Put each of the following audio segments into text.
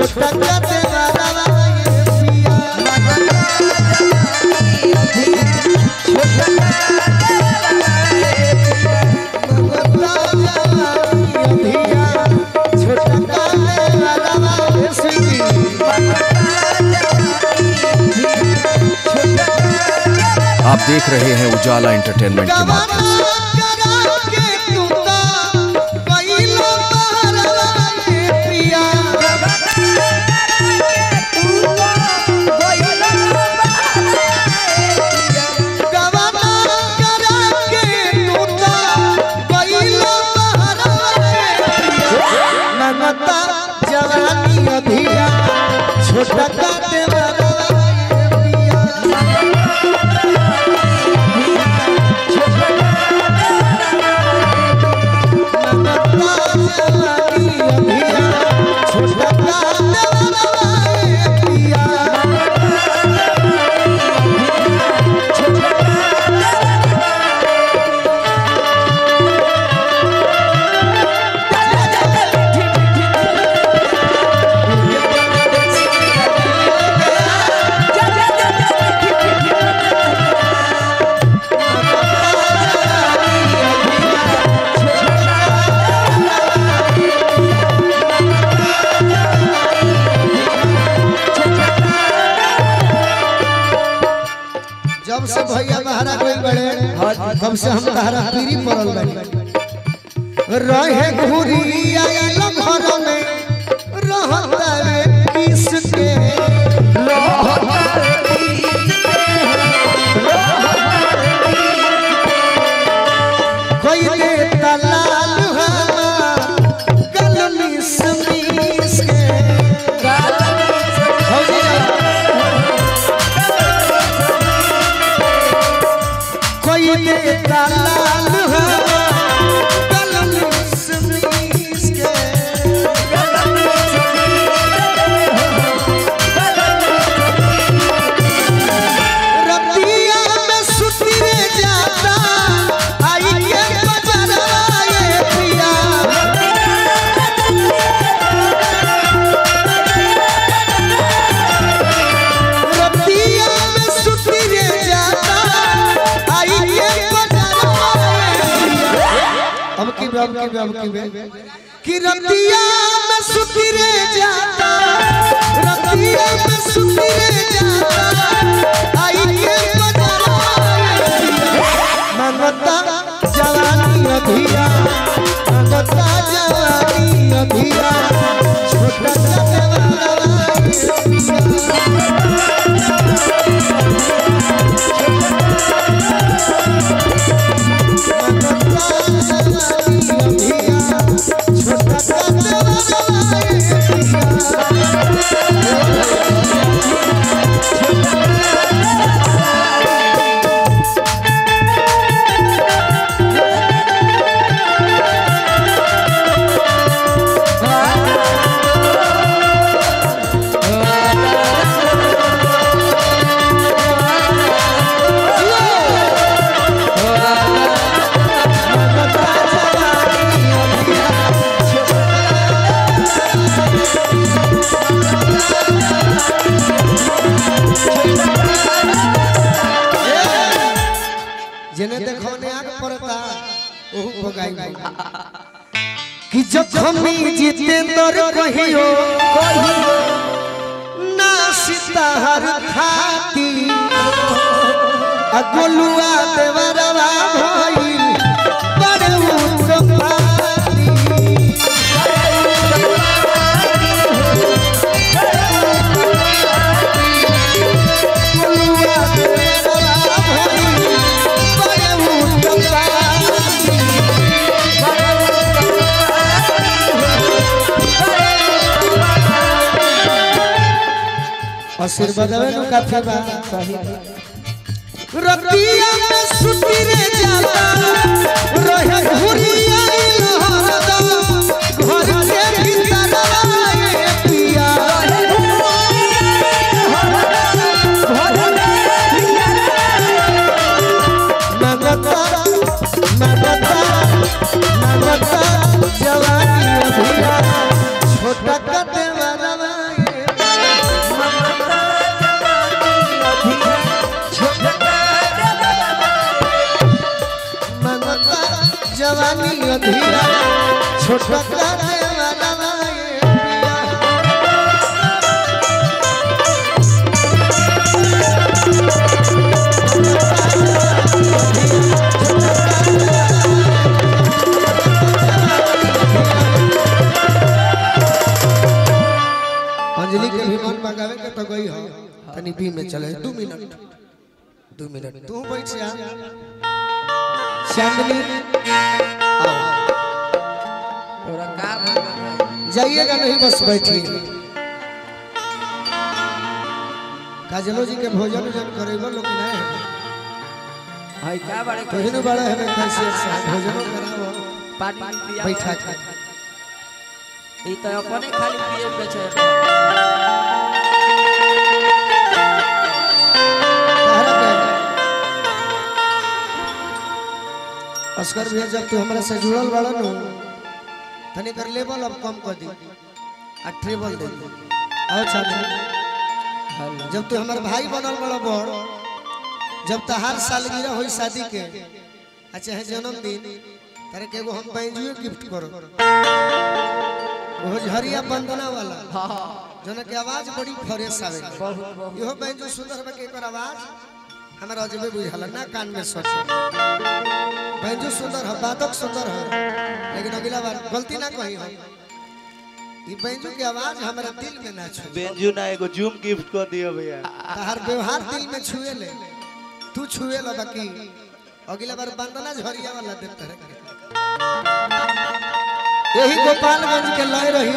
छोटा कते वाला ये पिया मगता जवानी अभिया छोटा कते वाला ये स्वीटी आप देख रहे हैं उजाला एंटरटेनमेंट के माध्यम से करा के तूता कइलो बहरवा ये पिया गवाना करा के तूता कइलो बहरवा ये पिया मगता जवानी अभिया छोटा काटे बरवा ये पिया जब से भैया महारा कोई बड़े तब से हम तहरा पीरी पड़ल बड़ी रहे घुरी आइल घर में रहता रे किस के कोई दे तलाल हमार गल मिस मिस के हो गया कोई देता लाल है कलम समीस के रतिया में सुतरे जाता आई के बजरवा ये पिया रतिया में सुतरे जाता आई के बजरवा ये पिया अब की अब की अब की कि रतिया में सुतरे जाता रतिया में सुतरे जाता आई के बजरवा मगता जवानी अभिया मगता जवानी अभिया छोटा जवानी जेने देखो ने आग पड़ता ओहू भगाई कि जखमी जितेंद्र कहियो ना सीताहर खाती अगुलुआ देवरवा भइल बड़े उत्पाती अगुलुआ देवरवा भइल बड़े उत्पाती आशीर्वाद नु काफी बा रतिया में सुतिरे जाता रहे घुरिया लहरदा घर के भीतर आए पिया मगता मगता मगता जवानी अभिया छोटा कते वाला छोटा काटे वाला ये पिया अंजलि के भी मन मंगावे के तो गई हो तनी बी में चले दू मिनट दू मिनट तू बैठ जा चांदनी आओ तोरा का भइल बा भाई? जाइएगा नहीं बस बैठिए काजलो जी के भोजन उजन करेबो लोग नहीं है भाई का बारे तो हिन बड़ा है कैसे भोजनो कराओ पानी पिया बैठा के ई तो अपने खाली पिए पे छै तहरा पे अस्कर भैया जब तू हमरा से जुड़ल बड़ा नु तनी कर लेवल अब कम कर दी आ ट्रेबल दे दी आओ चाचा जब तू हमार भाई बनल बड़ा बड़ जब तहार सालगिरह होई शादी के आ चाहे जन्मदिन तारे के एगो हम बैंजुए गिफ्ट करो वो झरिया बंदना वाला हां जना के आवाज बड़ी फ्रेश आवे बहुत बहुत इहो बैंजो सुंदर बा के एकर आवाज हमरा अजबे बुझाला ना कान में सोच बैंजो सुंदर है वादक सुंदर है लेकिन अगला बार गलती ना कही हो ई बैंजो की आवाज हमरा दिल में ना छू बेंजू ना एगो जूम गिफ्ट कर दियो भैया तहार व्यवहार दिल में छुए ले तू छुए ला बाकी अगला बार बंदना झरिया वाला देता रहे यही गोपालगंज के लय रही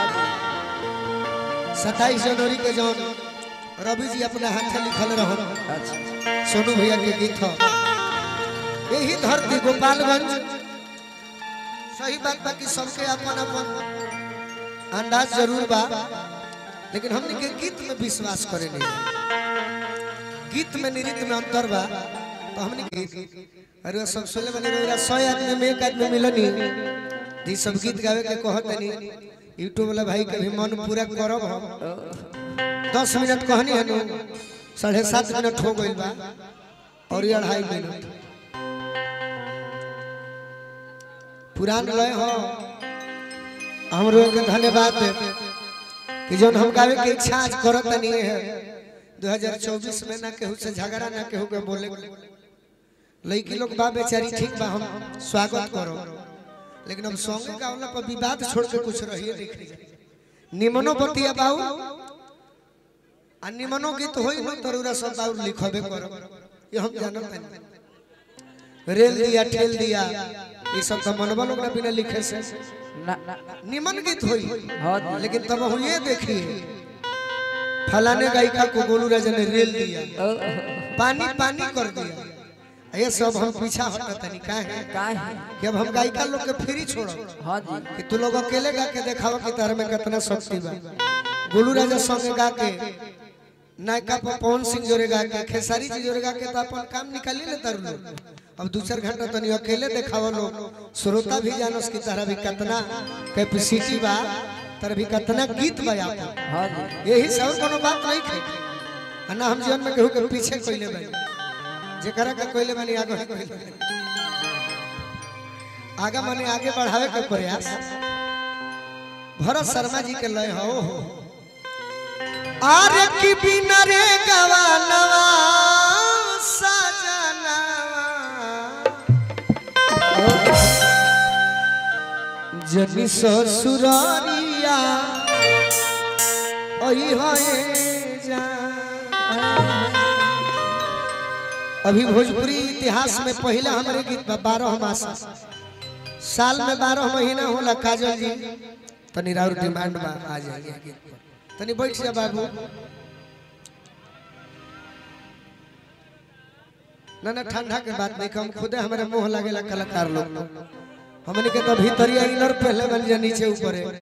सत्ताईस जनवरी के जौन रवि जी अपने हाथ लिखल रहो अच्छा सोनू भैया के गीत हो यही धरती गोपालगंज सही बात बा कि सबके अपन अपन अंदाज जरूर बा लेकिन हमने के गीत में विश्वास करे नहीं गीत में नृत्य में अंतर बा तो हमने के अरे वो सब सुनले बने रहा सौ आदमी में एक आदमी मिलनी जी सब गीत गावे के कहत नहीं यूट्यूब वाला भाई के भी मन पूरा करब हम दस मिनट कहनी है नु साढ़े सात मिनट हो गई बा और ये अढ़ाई मिनट पुरान लय हो हमरो के धन्यवाद कि जोन हम गावे के इच्छा आज करत नहीं है 2024 में ना केहू से झगड़ा ना केहू के बोले लड़की लोग बा बेचारी ठीक बा हम स्वागत करो लेकिन हम सॉन्ग गावला पर विवाद छोड़ के कुछ रहिए देख निमनो बतिया बाऊ आ निमनो गीत होई न तरुरा सब बाऊ लिखबे करो ये हम जानत नहीं रेल दिया ठेल दिया ये सब तो मनवा लोग ना बिना लिखे से ना ना निमन गीत होई हां जी लेकिन तब हम ये देखिए फलाने गायिका को गोलू राजा ने रेल दिया ओ, पानी पानी कर दिया ये सब हम पीछा हटत नहीं का है का है कि अब हम गायिका लोग के फ्री छोड़ो हां जी कि तू लोग अकेले गा के देखावा कि तार में कितना शक्ति बा गोलू राजा संगे गा के नायका पर पवन सिंह जोरे गा के खेसारी जी जोरे गा के तो अपन काम निकाली ले तारू लोग अब दू चार घंटा तनी अकेले देखावा लोग श्रोता भी जानस कि तारा भी कितना कैपेसिटी बा तारा भी कितना गीत बा आपन हां जी यही से और कोनो बात नहीं थे आ ना हम जीवन में केहू के पीछे कोइले बानी जेकरा के कोइले बानी आगे ही कोइले बानी। आगे माने आगे बढ़ावे के प्रयास भरत शर्मा जी के लय हो आरे की बिना रे गवानवा सजनवा जनी ससुरारिया ओही होए जा अभी भोजपुरी इतिहास में पहला हमारे गीत बा बारह मासा साल में बारह महीना होला काजल जी तनी राउर डिमांड बा आ जाइए गीत पर तनी बैठ जा बाबू ना ना ठंडा के बात नहीं हम खुदे हमारे मुंह लागेला कलाकार लोग हमने के तो भीतरिया इनर पहले बन जा नीचे ऊपर है